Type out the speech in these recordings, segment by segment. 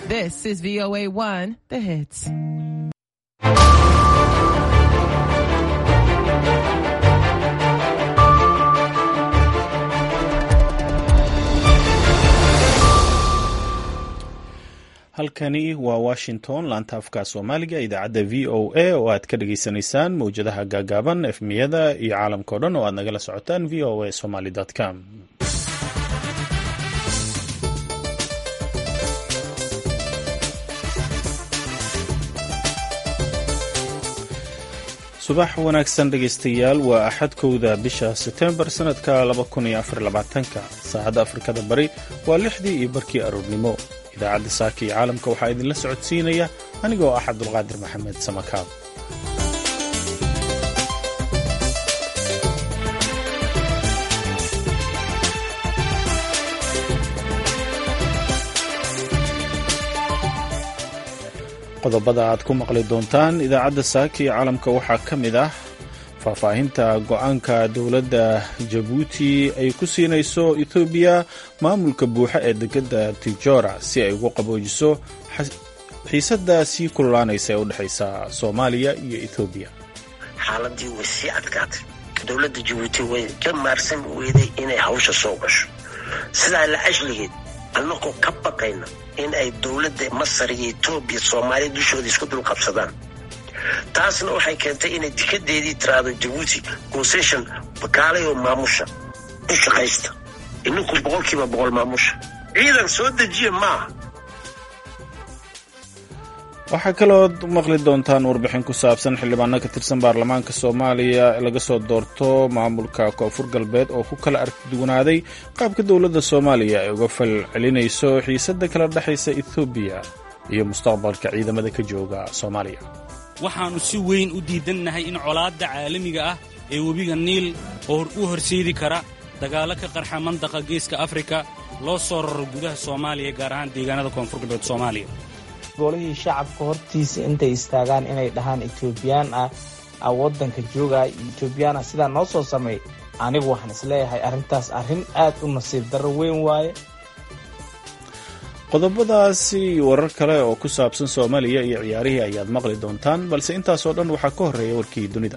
This is VOA 1, the hits. halkani waa washington laanta afka soomaaliga idaacadda v o a oo aad ka dhagaysanaysaan mowjadaha gaagaaban efmiyada iyo caalamka o dhan oo aad nagala socotaan v o a somaly com subax wanaagsan dhegaystayaal waa axadkowda bisha setembar sanadka saacadda afrikada bari waa lixdii iyo barkii aroornimo idaacadda saaka iyo caalamka waxaa idinla socodsiinaya anigoo ah cabdulqaadir maxamed samakaab qodobada aad ku maqli doontaan idaacadda saaka iyo caalamka waxaa ka mid ah faahfaahinta go-aanka dowladda jabuuti ay ku siinayso ethoobiya maamulka buuxa ee degada tijora si ay ugu qaboojiso xiisadda sii kululaanaysa ee u dhexaysa soomaaliya iyo ethoobiya xaaladii way sii adkaatay dowladda jabuuti way ka maarsan weyday inay hawsha soo gasho sidaa la ashligeed annagoo ka baqayna in ay dowladda masar iyo etoobiya soomaaliya dushooda isku dul qabsadaan taasna waxay keentay inay tikadeedii tiraahdo jabuuti concession bakaalay oo maamusha u shaqaysta ininku boqolkiiba boqol maamusha ciidan soo dejiya maaha waxaa kalood maqli doontaan warbixin ku saabsan xildhibaano ka tirsan baarlamaanka soomaaliya laga soo doorto maamulka koonfur galbeed oo ku kala arkiduwanaaday qaabka dowladda soomaaliya ay uga fal celinayso xiisadda kala dhexaysa ethoobiya iyo mustaqbalka ciidamada ka jooga soomaaliya waxaannu si weyn u diidannahay in colaadda caalamiga ah ee webiga niil oo u horseedi kara dagaallo ka qarxa mandaqa geeska afrika loo soo raro gudaha soomaaliya gaar ahaan deegaanada koonfur galbeed soomaaliya golihii shacabka hortiisa intay istaagaan inay dhahaan etoobiyaan ah waddanka joogaa etoobiyaana sidaa noo soo sameey anigu waxaan isleeyahay arrintaas arrin aad u nasiib darro weyn waaye qodobadaasi warar kale oo ku saabsan soomaaliya iyo ciyaarihii ayaad maqli doontaan balse intaasoo dhan waxaa ka horreeya warkii dunida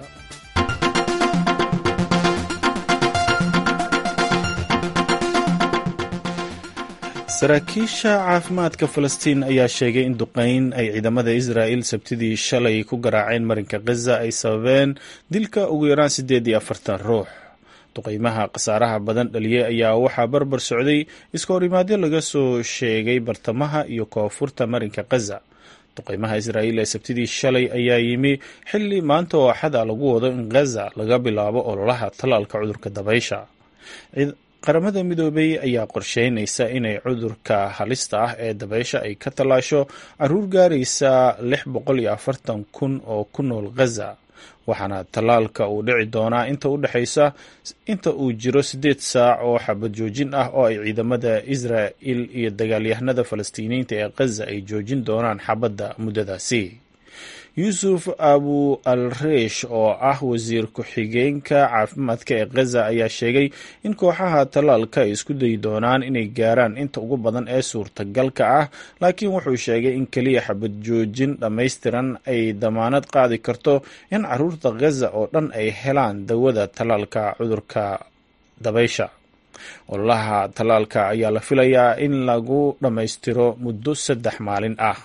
saraakiisha caafimaadka falastiin ayaa sheegay in duqayn ay ciidamada israa'il sabtidii shalay ku garaaceen marinka khaza ay sababeen dilka ugu yaraan siddeed iyo afartan ruux duqaymaha khasaaraha badan dhaliyey ayaa waxaa barbar socday iska horimaadyo laga soo sheegay bartamaha iyo koonfurta marinka khaza duqaymaha israa'iil ee sabtidii shalay ayaa yimi xilli maanta oo axada lagu wado in khaza laga bilaabo ololaha tallaalka cudurka dabaysha qaramada midoobay ayaa qorsheynaysa inay cudurka halista ah ee dabaysha ay ka tallaasho caruur gaaraysa lix boqol iyo afartan kun oo ku nool khaza waxaana tallaalka uu dhici doonaa inta u dhexaysa inta uu jiro siddeed saac oo xabad joojin ah oo ay ciidamada israa'il iyo dagaalyahanada falastiiniyiinta ee khaza ay joojin doonaan xabadda muddadaasi yuusuf abu al reish oo ah wasiir ku-xigeenka caafimaadka ee khaza ayaa sheegay in kooxaha tallaalka ay isku dayi doonaan inay gaaraan inta ugu badan ee suurtagalka ah laakiin wuxuu sheegay in keliya xabad joojin dhammaystiran ay damaanad qaadi karto in caruurta khaza oo dhan ay helaan dawada tallaalka cudurka dabaysha ololaha tallaalka ayaa la filayaa in lagu dhammaystiro muddo saddex maalin ah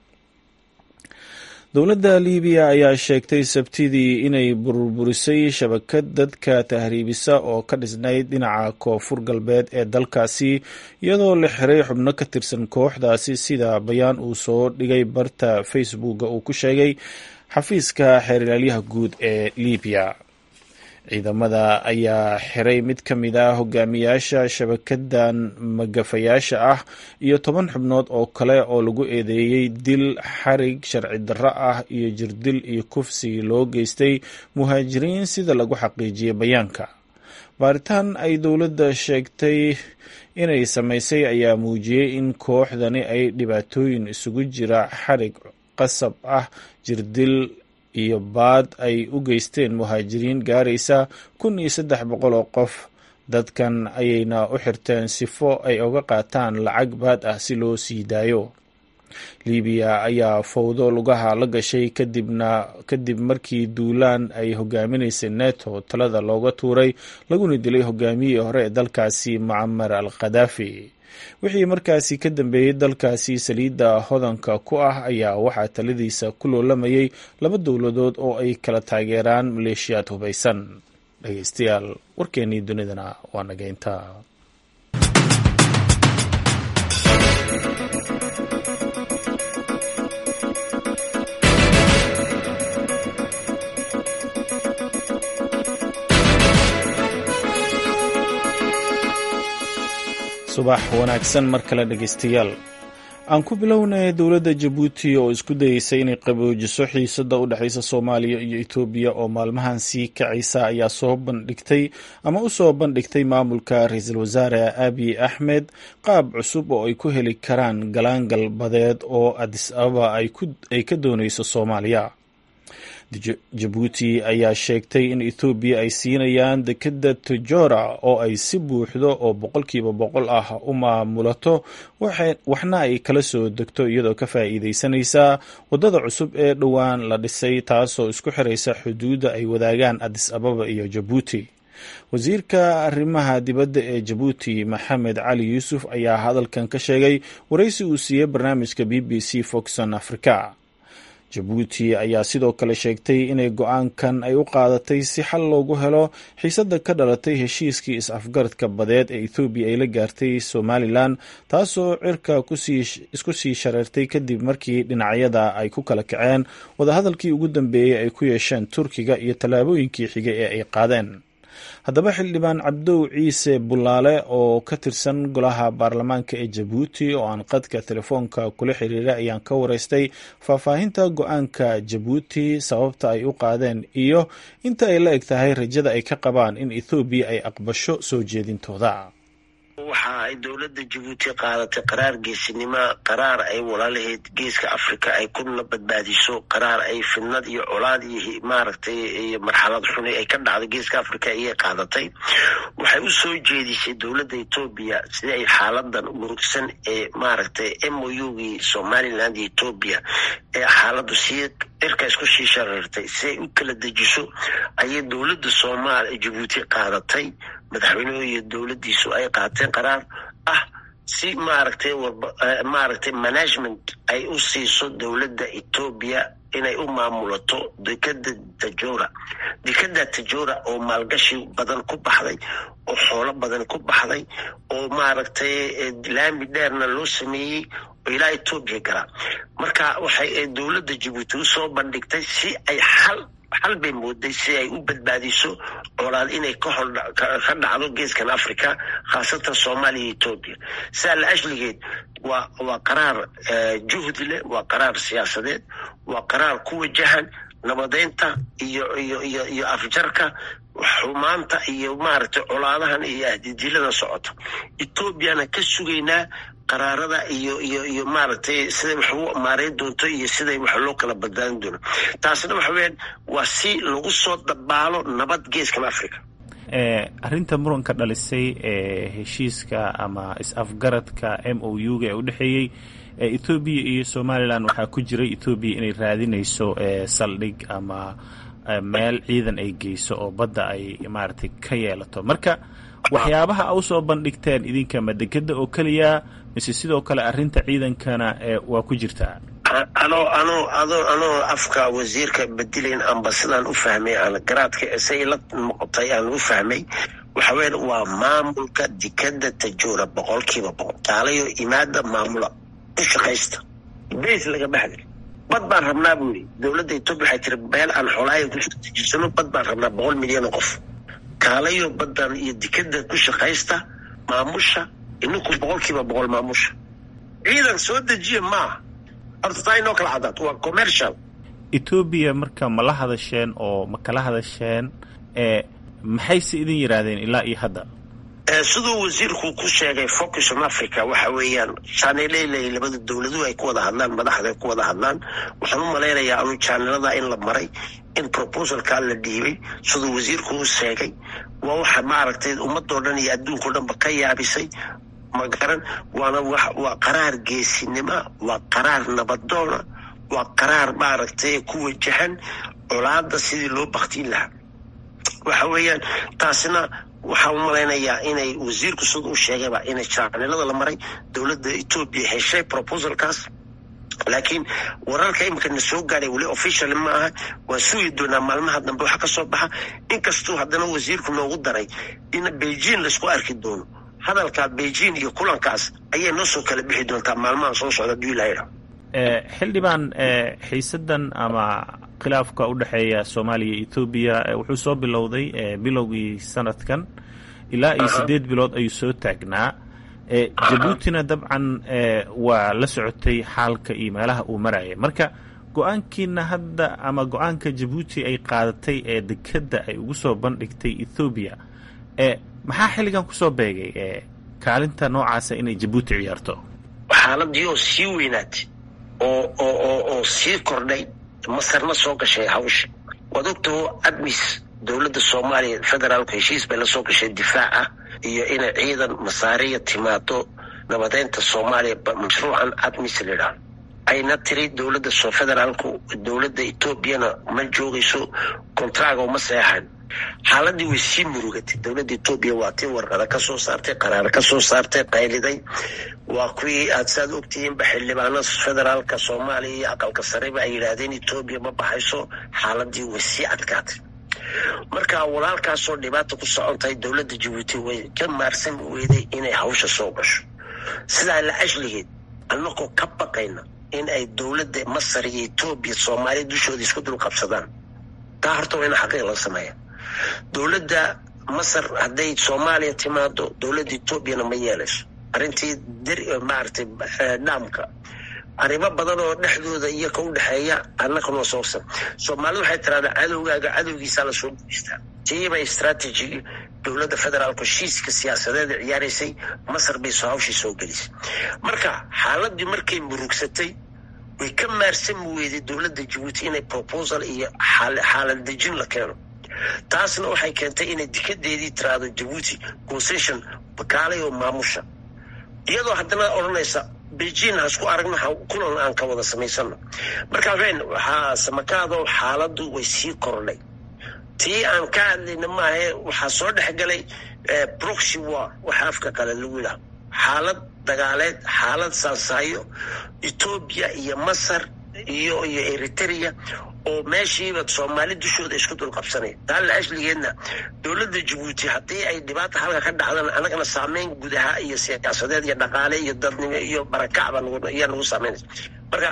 dowladda libiya ayaa sheegtay sabtidii inay burburisay shabakad dadka tahriibisa oo ka dhisnayd dhinaca koonfur galbeed ee dalkaasi iyadoo la xiray xubno ka tirsan kooxdaasi sida bayaan uu soo dhigay barta facebooka uu ku sheegay xafiiska xeerilaalyaha guud ee libiya ciidamada ayaa xiray mid ka mid ah hogaamiyaasha shabakadan magafayaasha ah iyo toban xubnood oo kale oo lagu eedeeyey dil xarig sharci darro ah iyo jirdil iyo kufsi loo geystay muhaajiriin sida lagu xaqiijiyey bayaanka baaritaan ay dowladda sheegtay inay samaysay ayaa muujiyey in kooxdani ay dhibaatooyin isugu jira xarig qasab ah jirdil iyo baad ay u geysteen muhaajiriin gaaraysa kun iyo saddex boqol oo qof dadkan ayayna u xirteen sifo ay uga qaataan lacag baad ah si loo sii daayo libiya ayaa fowdo lugaha la gashay kadibna kadib markii duulaan ay hogaaminaysay neto talada looga tuuray laguna dilay hogaamiyihii hore ee dalkaasi mucamar al khadaafi wixii markaasi ka dambeeyey dalkaasi saliidda hodanka ku ah ayaa waxaa taladiisa ku loolamayay laba dowladood oo ay kala taageeraan maleeshiyaad hubaysan dhegeystayaal warkeennii dunidana waa nageynta subax wanaagsan mar kale dhegeystayaal aan ku bilownay dowladda jabuuti oo isku dayeysa inay qaboojiso xiisada u dhexeysa soomaaliya iyo etoobiya oo maalmahan sii kacaysa ayaa soo bandhigtay ama u soo bandhigtay maamulka ra-iisul wasaare abiy axmed qaab cusub oo ay ku heli karaan galaangal badeed oo adis ababa ay ka dooneyso soomaaliya jabuuti ayaa sheegtay in ethoobiya ay siinayaan dekeda tajora oo ay si buuxdo oo boqolkiiba boqol ah u maamulato waxna ay kala soo degto iyadoo ka faa'iideysanaysa waddada cusub ee dhowaan la dhisay taasoo isku xiraysa xuduudda ay wadaagaan adis ababa iyo jabuuti wasiirka arrimaha dibadda ee jabuuti maxamed cali yuusuf ayaa hadalkan ka sheegay waraysi uu siiyey barnaamijka b b c foxon africa jabuuti ayaa sidoo kale sheegtay inay go-aankan ay u qaadatay si xal loogu helo xiisadda ka dhalatay heshiiskii is-afgaradka badeed ee ethoobiya ay la gaartay somalilan taasoo cirka isku sii shareertay kadib markii dhinacyada ay ku kala kaceen wadahadalkii ugu dambeeyey ay ku yeesheen turkiga iyo tallaabooyinkii xigay ee ay qaadeen haddaba xildhibaan cabdow ciise bulaale oo ka tirsan golaha baarlamaanka ee jabuuti oo aan qadka telefoonka kula xiriiray ayaan ka wareystay faahfaahinta go-aanka jabuuti sababta ay u qaadeen iyo inta ay la eg tahay rajada ay ka qabaan in ethoobiya ay aqbasho soo jeedintooda waxa ay dowladda jabuuti qaadatay qaraar geesinimo qaraar ay walaalaheed geeska africa ay kuna badbaadiso qaraar ay fidnad iyo colaad iyo maaragtay iyo marxalad xuni ay ka dhacday geeska africa ayay qaadatay waxay u soo jeedisay dowladda etoobiya sida ay xaaladan murugsan ee maaragtay m o u gii somaliland iyo etoobiya ee xaaladu sii cirka isku sii shareertay si ay u kala dejiso ayay dowladda soomaaliya jabuuti qaadatay madaxweynuhu iyo dowladdiisu ay qaateen qaraar ah si maaragtay maaragtay management ay u siiso dowladda etoobiya inay u maamulato dekeda tajora dekeda tajora oo maalgashi badan ku baxday oo xoolo badan ku baxday oo maaragtay laami dheerna loo sameeyey oo ilaa etoobiya galaa marka waxay dowladda jabuuti usoo bandhigtay si ay xal xal bay mooday si ay u badbaadiso colaad inay ka hor ka dhacdo geeskan africa khaasatan soomaaliya iyo etoobiya sidaa la ashligeed waa waa qaraar juhdi leh waa qaraar siyaasadeed waa qaraar ku wajahan nabadeynta iyo iyo iyo iyo afjarka xumaanta iyo maaragtay colaadahan iyo ahdidilada socota etoobiyana ka sugaynaa qaraarada iyo iyo iyo maaragtay siday wax u maareyn doonto iyo siday wax loo kala badbaadin doono taasna waxa weyaan waa si lagu soo dabaalo nabad geeskan africa arrinta muranka dhalisay ee heshiiska ama is-afgaradka m o u ga ee u dhexeeyey ethoobiya iyo somalilan waxaa ku jiray ethoobiya inay raadinayso saldhig ama meel ciidan ay geyso oo badda ay maaragtay ka yeelato marka waxyaabaha a usoo bandhigteen idinka madegeda oo keliya mise sidoo kale arrinta ciidankana waa ku jirtaa ano ano ado anoo afka wasiirka bedelayn amba sidaan u fahmay aan garaadka say la noqotay aan u fahmay waxa weya waa maamulka dekeda tajora boqolkiiba boqol taalayo imaada maamula u shaqaysta bas laga baxday bad baan rabnaa buu yidhi dowladda etoobiya waxay tiri meel aan xoolaayo kusoo bad baan rabnaa boqol milyan oo qof kaalayo badan iyo dekeda ku shaqaysta maamusha ininku boqolkiiba boqol maamusha ciidan soo dejiya maaha horta taa inoo kala cadaad waa commercial etoobiya marka ma la hadasheen oo ma kala hadasheen maxayse idin yidhaahdeen ilaa iyo hadda siduu wasiirku ku sheegay focus on africa waxa weeyaan jaaneleyla labada dowladuhu ay ku wada hadlaan madaxda ay ku wada hadlaan waxaan u malaynayaa anu jaanelada in la maray in proposalkaa la dhiibay siduu wasiirku u sheegay waa waxa maaragtay ummadoo dhan iyo adduunkao dhanba ka yaabisay ma garan waana waa qaraar geesinima waa qaraar nabadoona waa qaraar maaragtay ku wajahan colaada sidii loo baktiin lahaa waxa weeyaan taasina waxaa u malaynayaa inay wasiirku sida u sheegayba inay jaacnilada la maray dowladda etoobiya heshay proposalkaas laakiin wararka imika na soo gaaray weli official ma aha waan sugi doonaa maalmaha dambe waxa ka soo baxa inkastuu haddana wasiirku noogu daray in beijing laisku arki doono hadalka beijing iyo kulankaas ayay noo soo kala bixi doontaa maalmaha soo socda haduu ilaha xildhibaan xiisadan ama khilaafka u dhexeeya soomaaliya iyo ethoobiya wuxuu soo bilowday bilowgii sanadkan ilaa iyo siddeed bilood ayuu soo taagnaa jabuutina dabcan waa la socotay xaalka iyo meelaha uu maraya marka go-aankiina hadda ama go-aanka jabuuti ay qaadatay ee dekedda ay ugu soo bandhigtay ethoobiya maxaa xilligan kusoo beegay kaalinta noocaasa inay jabuuti ciyaarto xaaladii oo sii weynaatay oo oo oo oo sii kordhay masarna soo gashay hawsha waad ogtaho admis dowladda soomaaliya federaalku heshiis bay la soo gashay difaac ah iyo inay ciidan masaariya timaado nabadeynta soomaaliya mashruucan admis layidhaah ayna tiri dowladda federaalku dowladda etoobiyana ma joogayso kontraga uma seexan xaaladii way sii murugatay dowladda etoobiya waa tii warqada ka soo saartay qaraar ka soo saartay qayliday waa kuwii aad saad ogtihiinba xildhibaano federaalka soomaaliya iyo aqalka sareba ay yidhaahdeen etoobiya ma baxayso xaaladii way sii adkaatay marka walaalkaasoo dhibaata ku socon tahay dowladda jabuuti way ka maarsan weyday inay hawsha soo gasho sidaa la ashligeed annagoo ka baqayna in ay dowladda masar iyo etoobiya soomaaliya dushooda isku dul qabsadaan taa horta waa in xaqiiq la sameeya dowladda masar hadday soomaaliya timaado dowladda etoobiyana ma yeelayso arrintii maaragtay dhaamka arrimo badan oo dhexdooda iyo ka u dhexeeya annagana soogsan soomaalida waxay tiraahdaa cadowgaaga cadowgiisaa lasoo guuystaa tiibay strategy dowladda federaalku heshiiska siyaasadeeda ciyaaraysay masar bay soo hawshii soo gelisay marka xaaladii markay murugsatay way ka maarsan weyday dowladda jabuuti inay proposal iyo xaalad dejin la keeno taasna waxay keentay inay dikadeedii tiraahdo jabuuti concession bakaalay oo maamusha iyadoo haddana odhanaysa beijing hasku aragno kulan aan ka wada samaysano marka wen waxaa samakaado xaaladu way sii kordhay tii aan ka hadlayna maahae waxaa soo dhexgalay proxy war waxa afka kale lagu yidhaha xaalad dagaaleed xaalad saasaayo etoobiya iyo masar iyo iyo eritrea oo meeshiiba soomaali dushooda isku dul qabsanaya taa la ashligeedna dowladda jabuuti haddii ay dhibaata halka ka dhacdana annagana saameyn gudaha iyo siyaasadeed iyo dhaqaale iyo dadnimo iyo barakacba ayaa nagu saameynaysa marka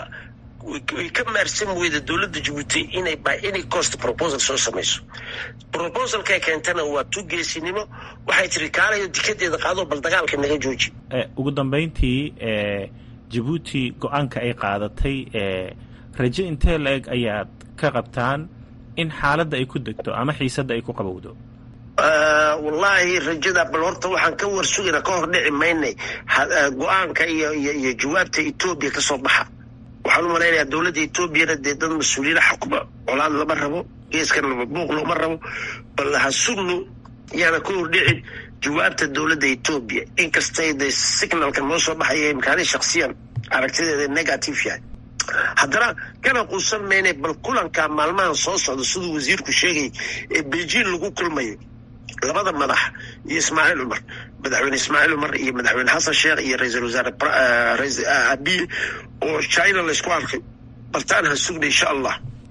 way ka maarsan weyda dowladda jabuuti inay by any cost proposal soo samayso proposalkay keentana waa tu geesinimo waxay tiri kaalayo dikadeeda qaado bal dagaalka naga jooji ugu dambeyntii jabuuti go-aanka ay qaadatay raje intee la-eg ayaad ka qabtaan in xaaladda ay ku degto ama xiisadda ay ku qabowdo wallaahi rajada bal horta waxaan ka warsugayna ka hor dhici maynay go-aanka iyo iyo iyo jawaabta etoobiya ka soo baxa waxaan u malaynayaa dowladda etoobiyana dee dad mas-uuliyiina xukuma colaad lama rabo geeskan buuq looma rabo bal ha sugno yaana ka hor dhicin jawaabta dowladda etoobiya inkastay de signalka noo soo baxaya imkaani shaksiyan aragtideeda negative yahay haddana kana quusan mayna bal kulanka maalmahan soo socda siduu wasiirku sheegay ee beijing lagu kulmayo labada madax iyo ismaaciil cumar madaxweyne ismaaciil cumar iyo madaxweyne xasan sheekh iyo ra-iisul wasaare abiy oo china laysku arkay baltaan ha sugna insha allah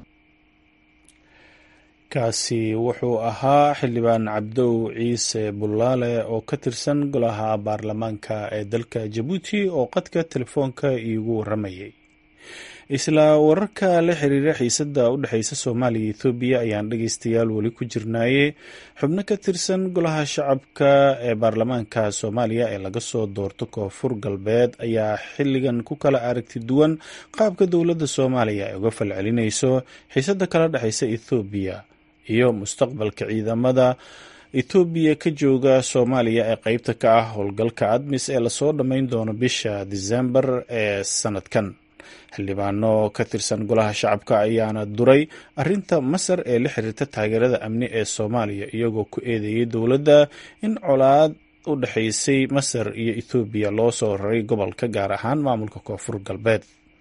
kaasi wuxuu ahaa xildhibaan cabdow ciise bullaale oo ka tirsan golaha baarlamaanka ee dalka jabuuti oo qadka telefoonka iigu waramayay isla wararka la xiriira xiisadda u dhexeysa soomaaliya iyo ethoobiya ayaan dhegeystayaal weli ku jirnaaye xubno ka tirsan golaha shacabka ee baarlamaanka soomaaliya ee laga soo doorto koonfur galbeed ayaa xilligan ku kala aragti duwan qaabka dowladda soomaaliya ay uga falcelinayso xiisadda kala dhexeysa ethoobiya iyo mustaqbalka ciidamada ethoobiya ka jooga soomaaliya ee qeybta ka ah howlgalka admis ee lasoo dhammayn doono bisha disembar ee sanadkan xildhibaano ka tirsan golaha shacabka ayaana duray arinta masar ee la xiriirta taageerada amni ee soomaaliya iyagoo ku eedeeyay dowladda in colaad u dhexaysay masar iyo ethoobiya loo soo raray gobolka gaar ahaan maamulka koonfur galbeed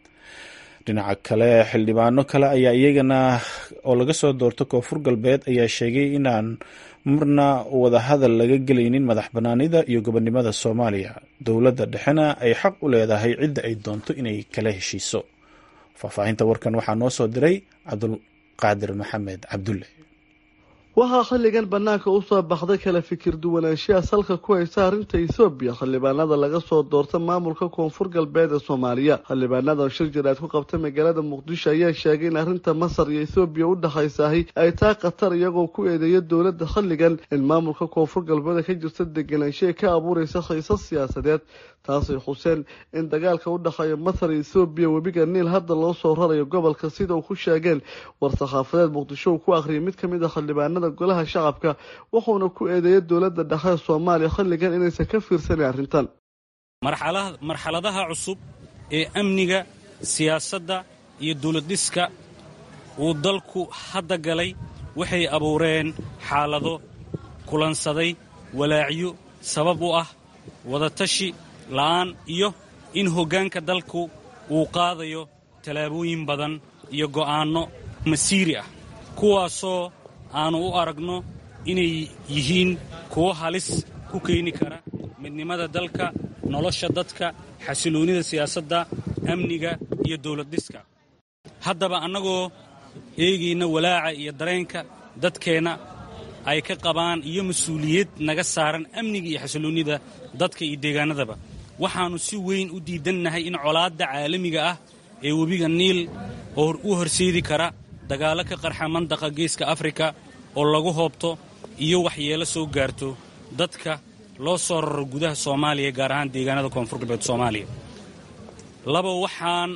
dhinaca kale xildhibaano kale ayaa iyagana oo laga soo doorto koonfur galbeed ayaa sheegay inaan marna wadahadal laga gelaynin madax banaanida iyo gobonnimada soomaaliya dowladda dhexena ay xaq u leedahay cidda ay doonto inay kala heshiiso faahfaahinta warkan waxaa noo soo diray cabdulqaadir maxamed cabdulle waxaa xilligan bannaanka u soo baxday kala fikir duwanaanshiya salka ku haysa arrinta ethoobiya xildhibaanada laga soo doorta maamulka koonfur galbeed ee soomaaliya xildhibaanadan shir jiraad ku qabta magaalada muqdisho ayaa sheegay in arrinta masar iyo ethoobiya u dhexaysahay ay tahay khatar iyagoo ku eedeeya dowladda xilligan in maamulka koonfur galbeed ka jirta deganaanshiya ka abuuraysa khiisas siyaasadeed taasay xuseen in dagaalka u dhexeeya masar iyo ethoobiya webiga niil hadda loo soo rarayo gobolka sida uu ku sheegeen war-saxaafadeed muqdisho uu ku akhriyay mid ka mid a xildhibaanada golaha shacabka wuxuuna ku eedeeyay dowladda dhexe ee soomaaliya xilligan inaysan ka fiirsanin arrintan marxaladaha cusub ee amniga siyaasadda iyo dowladdhiska uu dalku hadda galay waxay abuureen xaalado kulansaday walaacyo sabab u ah wadatashi la'aan iyo in hoggaanka dalku uu qaadayo tallaabooyin badan iyo go'aanno masiiri ah kuwaasoo aannu u aragno inay yihiin kuwo halis ku keeni kara midnimada dalka nolosha dadka xasiloonnida siyaasadda amniga iyo dawladdhiska haddaba annagoo eegayna walaaca iyo dareenka dadkeenna ay ka qabaan iyo mas-uuliyad naga saaran amniga iyo xasiloonnida dadka iyo deegaannadaba waxaannu si weyn u diidannahay in colaadda caalamiga ah ee webiga niil oo u horseedi kara dagaallo ka qarxa mandaqa geeska afrika oo lagu hoobto iyo waxyeelo soo gaarto dadka loo soo raro gudaha soomaaliya gaar ahaan deegaanada koonfur galbeed soomaaliya laba waxaan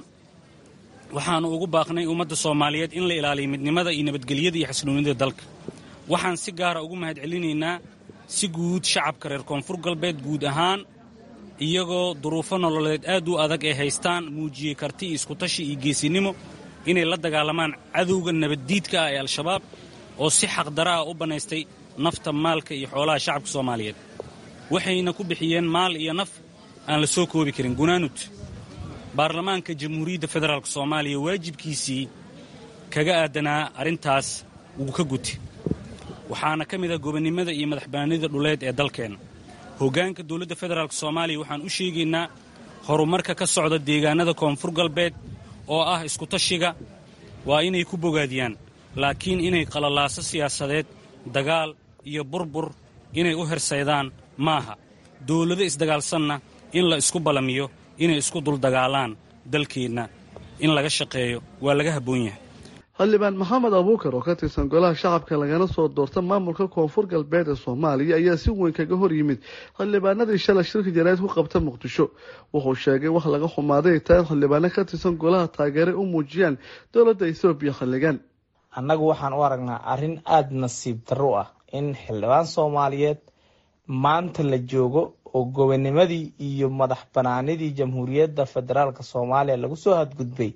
waxaannu ugu baaqnay ummadda soomaaliyeed in la ilaaliyo midnimada iyo nabadgelyada iyo xasiloonnida dalka waxaan si gaara ugu mahadcelinaynaa si guud shacabka reer koonfur galbeed guud ahaan iyagoo duruufo nololeed aad u adag ay haystaan muujiyey karti iyo iskutashi iyo geesinimo inay la dagaalamaan cadowga nabaddiidka ah ee al-shabaab oo si xaqdara ah u bannaystay nafta maalka iyo xoolaha shacabka soomaaliyeed waxayna ku bixiyeen maal iyo naf aan la soo koobi karin gunaanud baarlamaanka jamhuuriyadda federaalk soomaaliya waajibkiisii kaga aadanaa arrintaas wuu ka guti waxaana ka mid ah gobonnimada iyo madaxbannaanida dhuleed ee dalkeenna hoggaanka dowladda federaalk soomaaliya waxaan u sheegaynaa horumarka ka socda deegaannada koonfur galbeed oo ah iskutashiga waa inay ku bogaadiyaan laakiin inay qalalaaso siyaasadeed dagaal iyo burbur inay u hersaydaan maaha dawlado isdagaalsanna in la isku ballamiyo inay isku duldagaalaan dalkeenna in laga shaqeeyo waa laga habboon yahay xildhibaan maxamed abuukar oo ka tirsan golaha shacabka lagana soo doorta maamulka koonfur galbeed ee soomaaliya ayaa si weyn kaga hor yimid xildhibaanadii shalay shirka jaraa'id ku qabta muqdisho wuxuu sheegay wax laga xumaaday ay tahay in xildhibaano ka tirsan golaha taageere u muujiyaan dowladda ethoobiya xilligan annagu waxaan u aragnaa arrin aada nasiib darro ah in xildhibaan soomaaliyeed maanta la joogo oo gobonimadii iyo madax banaanidii jamhuuriyadda federaalk soomaaliya lagu soo hadgudbay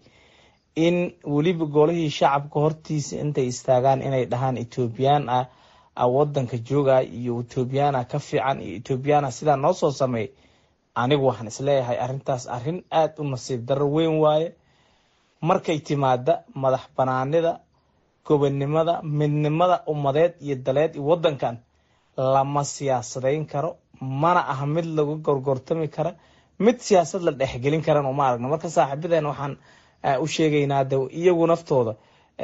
in weliba golihii shacabka hortiisa intay istaagaan inay dhahaan etoobiyaan ah wadanka jooga iyo etoobiyana ka fiican iyo etoobiyana sidaa noo soo sameey anigu waxaan isleeyahay arrintaas arrin aada u nasiib darro weyn waaye markay timaada madax banaanida gobonnimada midnimada ummadeed iyo daleed iyo wadankan lama siyaasadayn karo mana aha mid lagu gorgortami kara mid siyaasad la dhexgelin karan uma aragno marka saaxiibadeen waxaan u sheegaynaa de iyagu naftooda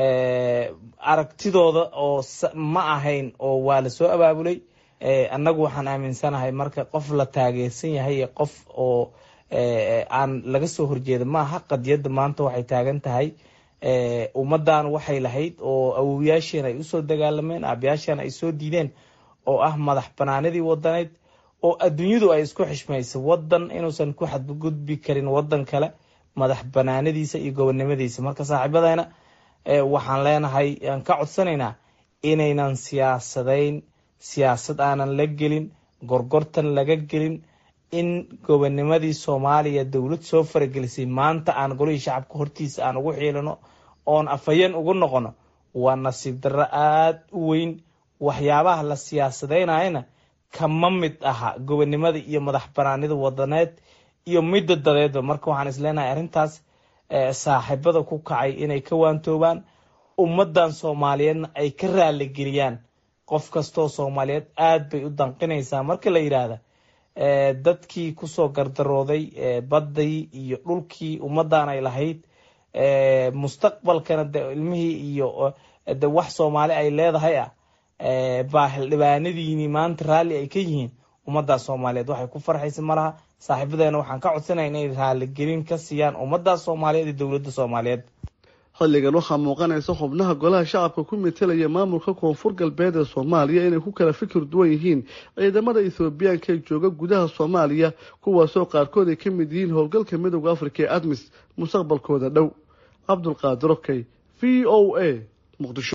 aragtidooda oo ma ahayn oo waa lasoo abaabulay annagu waxaan aaminsanahay marka qof la taageersan yahay iyo qof oo aan laga soo horjeeda maaha qadiyadda maanta waxay taagan tahay ummadan waxay lahayd oo awowyaasheen ay usoo dagaalameen aabayaasheen ay soo diideen oo ah madax banaanidii wadaneyd oo adduunyadu ay isku xishmaysa wadan inuusan ku xadgudbi karin wadan kale madax banaanadiisa iyo gobonnimadiisa marka saaxiibadeyna waxaan leenahay aan ka codsanaynaa inaynan siyaasadayn siyaasad aanan la gelin gorgortan laga gelin in gobonimadii soomaaliya dowlad soo faragelisay maanta aan golihii shacabka hortiisa aan ugu xiilino oon afhayeen ugu noqono waa nasiib darro aada u weyn waxyaabaha la siyaasadeynayana kama mid aha gobonimada iyo madax banaanida wadaneed iyo midda dadeedba marka waxaan isleenahay arrintaas saaxiibada ku kacay inay ka waantoobaan ummadan soomaaliyeedna ay ka raaligeliyaan qof kastoo soomaaliyeed aada bay u danqinaysaa marka la yidhaahda dadkii kusoo gardarooday baddii iyo dhulkii ummadan ay lahayd mustaqbalkana de ilmihii iyo de wax soomaali ay leedahay ah baa xildhibaanadiini maanta raalli ay ka yihiin ummaddaas soomaaliyeed waxay ku farxaysa malaha saaxiibadeena waxaan ka codsanaya inay raaligelin ka siiyaan ummaddaas soomaaliyeed iyo dowladda soomaaliyeed xilligan waxaa muuqanaysa xubnaha golaha shacabka ku metelaya maamulka koonfur galbeed ee soomaaliya inay ku kala fikir duwan yihiin ciidamada ethoobiyaanka ee jooga gudaha soomaaliya kuwaasoo qaarkood ay ka mid yihiin howlgalka midooda afrika ee admis mustaqbalkooda dhow cabdulqaadir okey v o a muqdisho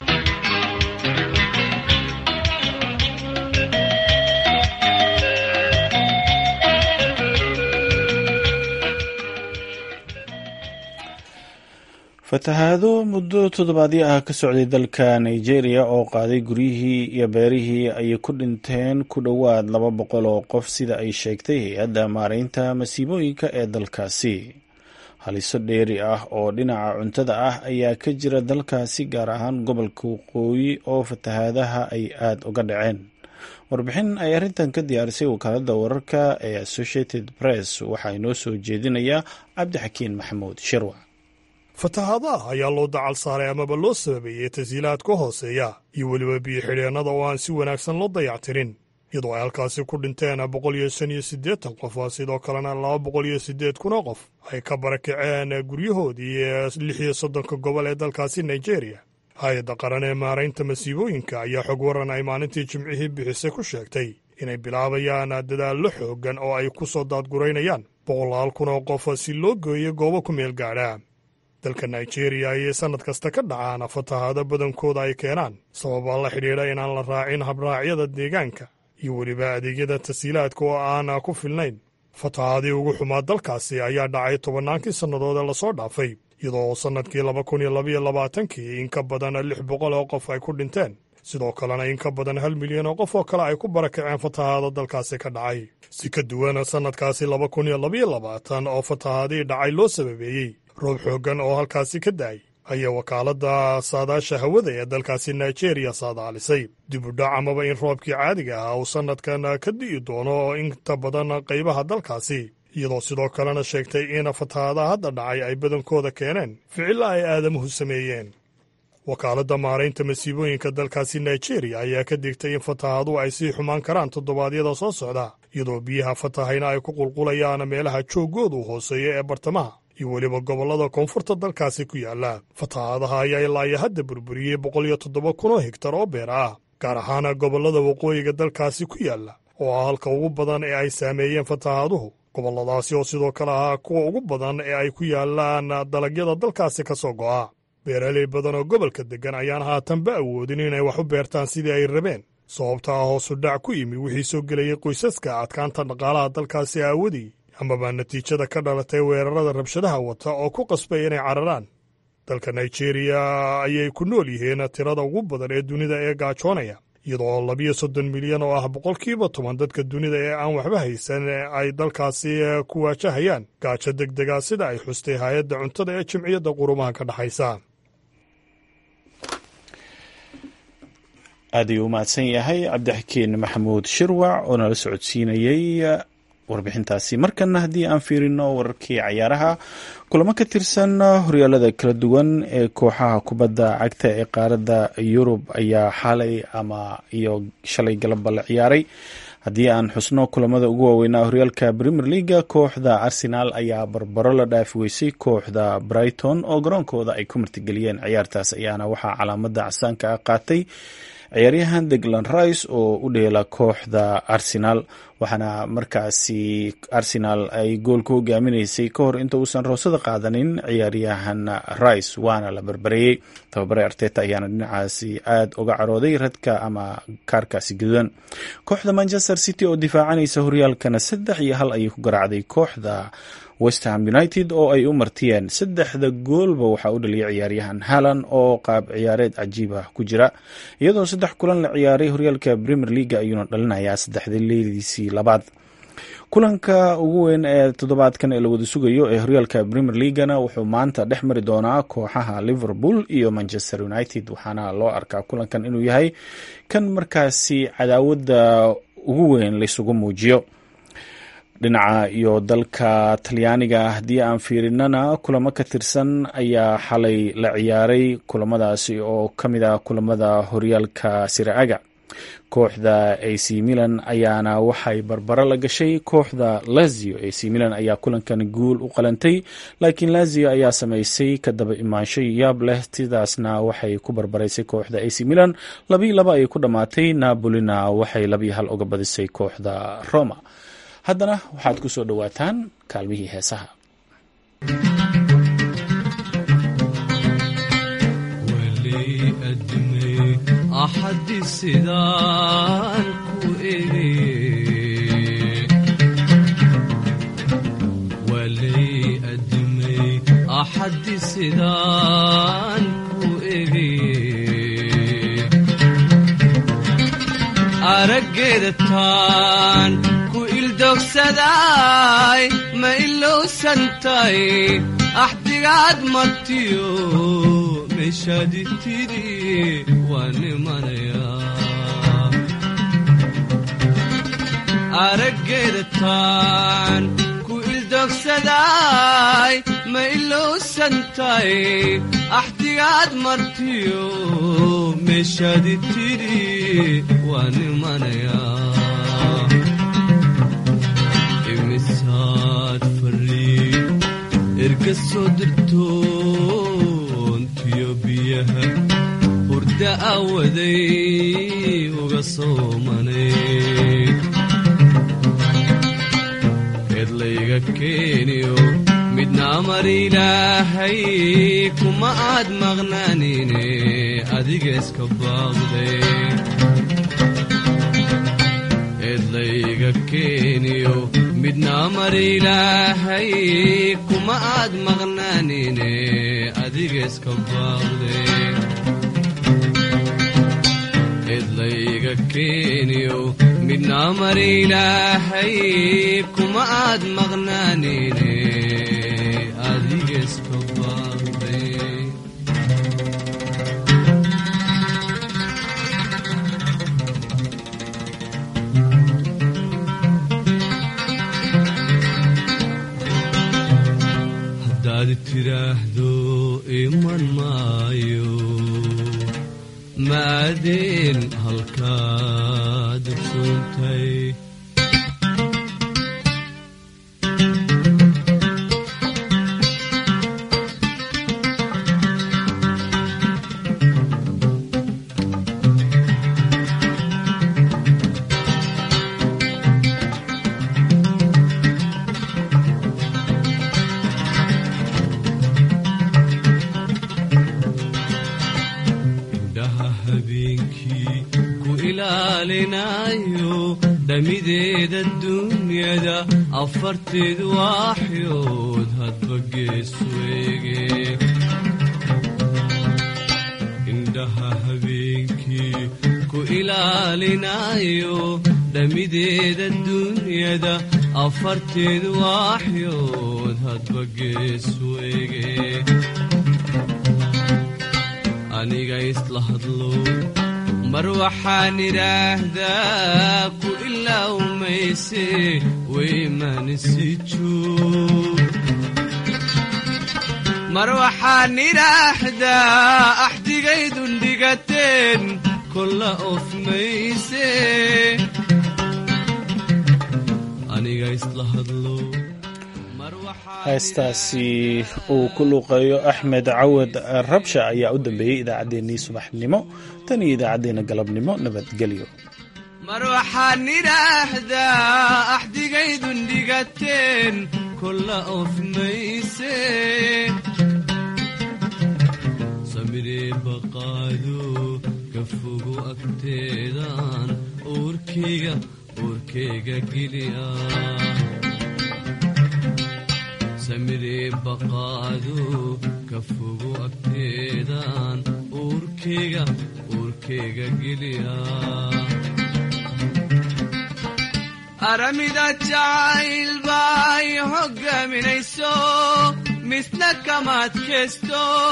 fatahaado muddo toddobaadyo ah ka socday dalka nigeria oo qaaday guryihii iyo beerihii ayay ku dhinteen ku dhowaad laba boqol oo qof sida ay sheegtay hay-adda maareynta masiibooyinka ee dalkaasi haliso dheeri ah oo dhinaca cuntada ah ayaa ka jira dalkaasi gaar ahaan gobolka waqooyi oo fatahaadaha ay aada uga dhaceen warbixin ay arrintan ka diyaarisay wakaaladda wararka ee associated press waxaa inoo soo jeedinayaa cabdixakiin maxamuud shirwa fatahaadaha ayaa loo dacal saaray amaba loo sababeeyey tashiilaad ka hooseeya iyo weliba biyo-xidheennada oo aan si wanaagsan loo dayactirin iyadoo ay halkaasi ku dhinteen boqol iyo shan iyo siddeetan qof sidoo kalena laba boqol iyo siddeed kun oo qof ay ka barakaceen guryahoodii ee lix iyo soddonka gobol ee dalkaasi nigeria hay-adda qaran ee maaraynta masiibooyinka ayaa xog waran ay maalintii jimcihii bixisay ku sheegtay inay bilaabayaan dadaallo xooggan oo ay ku soo daadguraynayaan boqolaal kun oo qof si loo gooyo goobo ku meel gaadha dalka nigeria ayay sannad kasta ka dhacaan fatahaado badankooda ay keenaan sababaa la xidhiidha inaan la raacin habraacyada deegaanka iyo weliba adeegyada tasiilaadka oo aan ku filnayn fatahaadii ugu xumaa dalkaasi ayaa dhacay tobannaankii sannadood ee lasoo dhaafay iyadoo sannadkii laba kun iyo labaiyo labaatankii in ka badan lix boqol oo qof ay ku dhinteen sidoo kalena in ka badan hal milyan oo qof oo kale ay ku barakaceen fatahaado dalkaasi ka dhacay si ka duwan sannadkaasi laba kun iyo labaiyo labaatan oo fatahaadii dhacay loo sababeeyey roob xooggan oo halkaasi ka da'ay ayaa wakaaladda saadaasha hawada ee dalkaasi nigeria saadaalisay dib u dhac amaba in roobkii caadiga ah uu sannadkan ka di'i doono inta badan qaybaha dalkaasi iyadoo sidoo kalena sheegtay in fatahaadaha hadda dhacay ay badankooda keeneen ficilla ay aadamuhu sameeyeen wakaaladda maaraynta masiibooyinka dalkaasi nigeria ayaa ka digtay in fatahaaduhu ay sii xumaan karaan toddobaadyada soo socda iyadoo biyaha fatahayna ay ku qulqulayaan meelaha jooggoodu hooseeya ee bartamaha iyo weliba gobollada koonfurta dalkaasi ku yaalla fatahaadaha ayaa ilaayo hadda burburiyey boqol iyo toddoba kun oo higtar oo beer ah gaar ahaana gobollada waqooyiga dalkaasi ku yaalla oo ah halka ugu badan ee ay saameeyeen fatahaaduhu gobolladaasi oo sidoo kale ahaa kuwa ugu badan ee ay ku yaallaan dalagyada dalkaasi ka soo go'a beeraley badan oo gobolka deggan ayaan haatanba awoodin inay wax u beertaan sidii ay rabeen sababta ah hoosu dhac ku yimi wixii soo gelayay qoysaska adkaanta dhaqaalaha dalkaasi aawadii amaba natiijada ka dhalatay weerarada rabshadaha wata oo ku qasbay inay cararaan dalka nigeria ayay ku nool yihiin tirada ugu badan ee dunida ee gaajoonaya iyadoo labiyo soddon milyan oo ah boqolkiiba toban dadka dunida ee aan waxba haysan ay dalkaasi ku waajahayaan gaajo deg dega sida ay xustay hay-adda cuntada ee jimciyadda qurumaha ka dhexaysa aad ayuu u mahadsan yahay cabdixakiin maxamuud shirwac oo nala socodsiinayey warbixintaasi markana haddii aan fiirino wararkii cayaaraha kulamo ka tirsan horyaalada kala duwan ee kooxaha kubadda cagta ee qaaradda yurub ayaa xalay ama iyo shalay galabba la ciyaaray haddii aan xusno kulamada ugu waaweynaa horyaalka premier leaga kooxda arsenal ayaa barbaro la dhaafi weysay kooxda brighton oo garoonkooda ay ku martigeliyeen ciyaartaas ayaana waxaa calaamada casaanka ah qaatay ciyaaryahan deglan rice oo u dheela kooxda arsenal waxaana markaasi arsenal ay gool ku hogaaminaysay ka hor inta uusan roosada qaadanin ciyaaryahan rice waana la barbareeyey tababare arteta ayaana dhinacaasi aada uga carooday radka ama kaarkaasi gadudan kooxda manchester city oo difaacanaysa horyaalkana saddex iyo hal ayay ku garaacday kooxda westham united oo ay u martiyeen saddexda goolba waxaa u dhaliyay ciyaaryahan halan oo qaab ciyaareed cajiib ah ku jira iyadoo saddex kulan la ciyaaray horyaalka premier leaga ayuuna dhalinayaa saddexda leediisii labaad kulanka ugu weyn ee toddobaadkan ee la wada sugayo ee horyaalka premier leagana wuxuu maanta dhex mari doonaa kooxaha liverpool iyo manchester united waxaana loo arkaa kulankan inuu yahay kan markaasi cadaawadda ugu weyn laysugu muujiyo dhinaca iyo dalka talyaaniga haddii aan fiirinana kulamo ka tirsan ayaa xalay la ciyaaray kulamadaasi oo ka mid ah kulamada horyaalka siraaga kooxda ac milan ayaana waxay barbaro la gashay kooxda lazio ac milan ayaa kulankan guul u qalantay laakiin lazio ayaa samaysay ka daba imaansho yaab leh sidaasna waxay ku barbaraysay kooxda ac milan labii laba ayay ku dhammaatay napolina waxay labii hal uga badisay kooxda roma haddana waxaad ku soo dhowaataan kaalmihii heesaha axadi sidaan ku walay adimay axadi sidaan ku ege araggeeda taan ku ildogsaday ma ilowsantay axdigaad martiyo meeshaadi tidhi waa nimanayaa araggeeda taan ku ildogsaday ma ilowsantay axdigaad martiyo meeshaadi tidhi waa nimanayaa imisaad fariid erga soo dirtoontiyo biyaha hurda awaday uga soomanay eedlayga keeniyo midna amar ilaahay kuma aad maqnaanine adiga iska baaqday eedlayga keeniyo midna amar ilaahay kuma aad maqnaanine adiga iska baaqday eedlayga keeniyo midna amar ilaahay kuma aad maqnaanine adiga iska baaqday haddaad tidhaahdo iman maayo maadeen halkaad suuntay indhaha habeenkii ku ilaalinayo dhamideeda dunyada afarteed waaxyood hadba geesu eege indhaha habeenkii ku ilaalinayo dhamideeda dunyada afarteed waaxyood hadba geesu eege aniga isla hadlo mar waxaan idhaahdaa ku ilowmayse weymanisi joog mar waxaan idhaahdaa axdigaydun dhigateen kolla ofmayse aniga isla hadlo heestaasi uu ku luuqeeyo axmed cawad rabsha ayaa u dambeeyey idaacaddeenii subaxnimo tan iyo idaacaddeenna galabnimo nabadgelyo mar waxaan idhaahdaa axdigaydun dhigateen kolla ofmayse samiree baqaado ka fogo agteedaan uurkayga uurkayga geliya samiree baqaado ka fogo agteedaan uurkayga uurkayga geliya aramida jacayl bay hogaaminayso misna kamaad keesto